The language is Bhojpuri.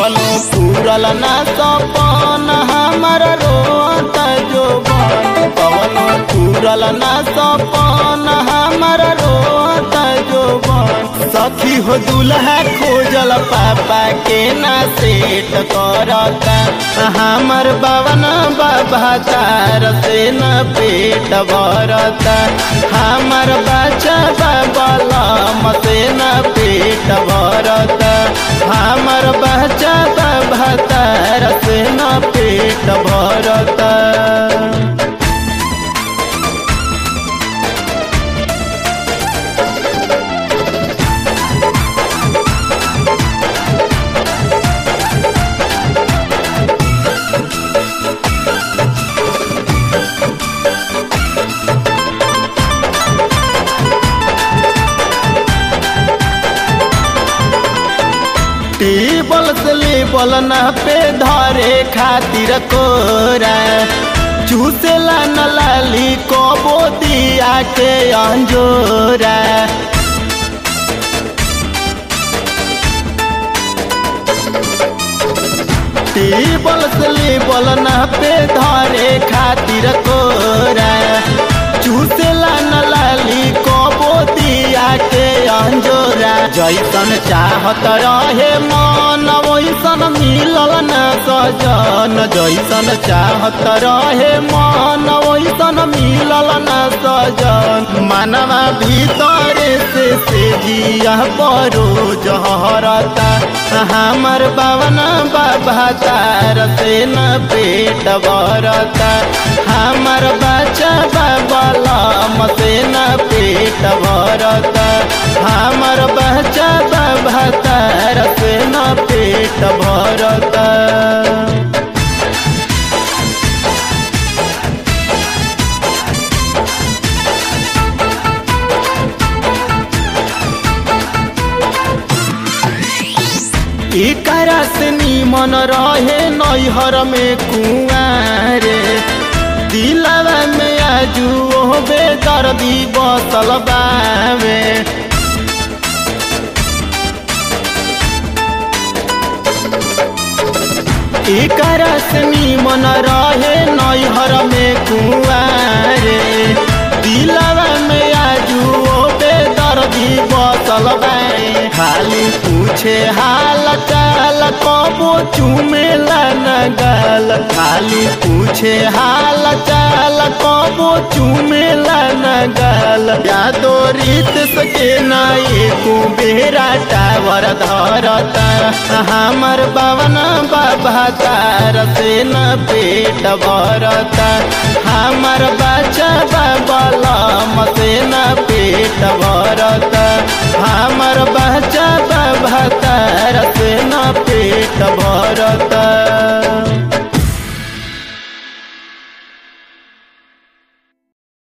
कवनो पूरल ना सपन हमर रोत जोबन कवनो पूरल ना सपन हमर रोत जोबन सखी हो दुल्हा खोजल पापा के ना सेट करता हमर बवन बाबा तार से न पेट भरता हमर बच्चा बाबलम से न पेट भरता हमर बच्चा बाबा तार से न पेट भरता टेबल से लेबल न पे धरे खातिर कोरा चूसेला न लाली कबो दिया के अंजोरा टेबल से लेबल न पे धरे खातिर कोरा चूसेला न लाली कबो दिया के अंजोरा जैसन चाहत रहे मन वैसन मिलल न सजन जैसन चाहत रहे मन वैसन मिलल न सजन मनवा भीतर से से जिया परो जहरता हमर बावन बाबा तार से न पेट भरता हमर बच्चा बाबलम से न पेट भरता हमर बच्चा बाबा तार से न पेट भरता एकरा से निमन रहे नैहर में कुआरे दिलवा में आजू बेदर्दी बसल बावे एकरा से निमन रहे नैहर में कुआरे दिलवा में आजू बेदर्दी बसल बावे खाली पूछे हाल चाल कबो चुमेला न गाल खाली पूछे हाल चाल कबो चुमेला न गाल यादो रीत सके ना एको बेरा टावर धरता हमर बावन बाबा तार से न पेट भरता हमर बच्चा बाबलम से न पेट भरता हमर बच्चा